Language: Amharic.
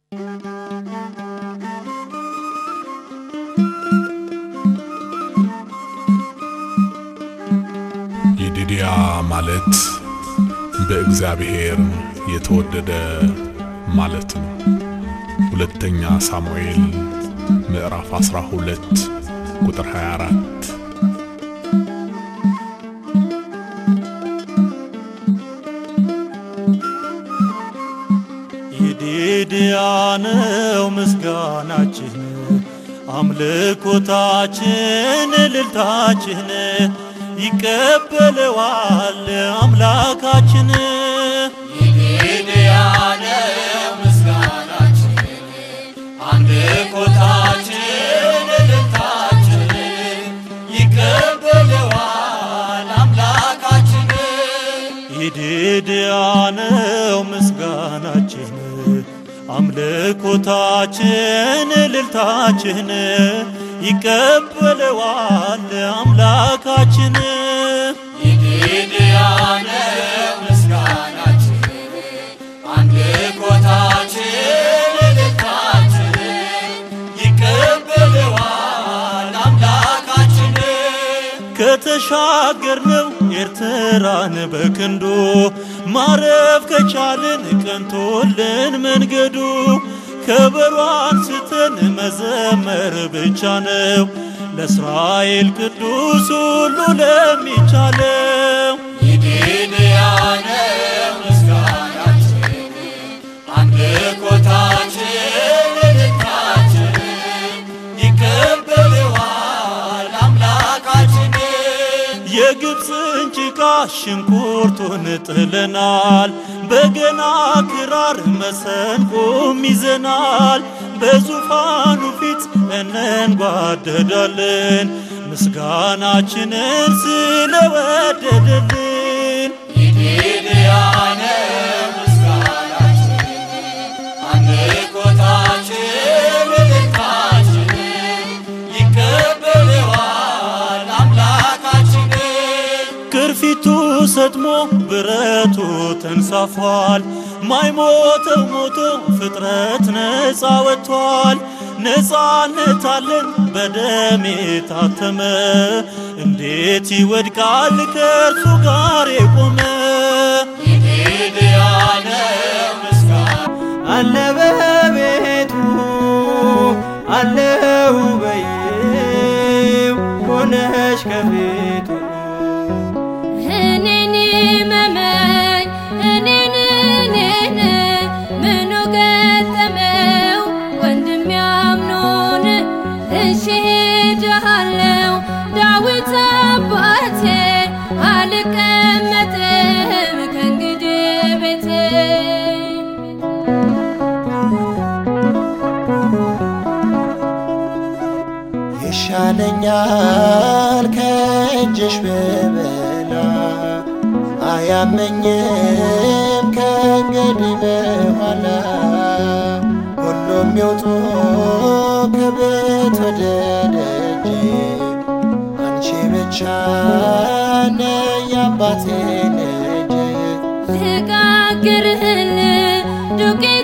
ይዲድያ ማለት በእግዚአብሔር የተወደደ ማለት ነው። ሁለተኛ ሳሙኤል ምዕራፍ 12 ቁጥር 24። ይዲድያ ነው ምስጋናችን፣ አምልኮታችን፣ እልልታችን ይቀበለዋል አምላካችን። ይዲድያ ነው ምስጋናችን፣ አምልኮታችን፣ እልልታችን ይቀበለዋል አምላካችን። ይዲድያ ነው ምስጋናችን፣ አምልኮታችን፣ እልልታችን ይቀበለዋል አምላካችን። ይዲድያ ነው ምስጋናችን፣ አምልኮታችን፣ እልልታችን ይቀበለዋል አምላካችን። ከተሻገርነው ኤርትራን በክንዱ ማረፍ ከቻልን ቀንቶልን መንገዱ ከበሮ አንስተን መዘመር ብቻ ነው ለእስራኤል ቅዱስ ሁሉ ለሚቻለው። ይዲድያ ነው ምስጋናችን፣ አምልኮታችን፣ እልልታችን ይቀበለዋል አምላካችን። የግብፅን ጭቃ ሽንኩርቱን ጥለናል፣ በገና ክራር መሰንቆም ይዘናል። በዙፋኑ ፊት እንንጓደዳለን ምስጋናችንን ስለወደደልን። ይዲድያ ነው ምስጋናችን፣ አምልኮታችን፣ እልልታችን ይቀበለዋል አምላካችን። ቅርፊቱ ሰጥሞ ብረቱ ተንሳፏል። ማይሞተው ሞቶ ፍጥረት ነፃ ወጥቷል። ነፃነት አለን በደም የታተመ እንዴት ይወድቃል ከእርሱ ጋር የቆመ ይዲድያ ነው ምስጋና አለ በቤቱ አለው በይው ሆነሽ ከፊቱ እኔን መመኝ እኔን እኔን ምኑ ገጠመው ወንድም ያምኖን እሺ ሄጃለሁ ዳዊት አባቴ አልቀመጥም ከእንግዲህ ቤቴ ይሻለኛል ከእጅሽ ብበላ አያመኝም ከእንግዲህ በኋላ ሁሉም ይውጡ ከቤት ወደ ደጅ አንቺ ብቻ ነይ አባቴ ልጅ ልጋግርህል ዱቄ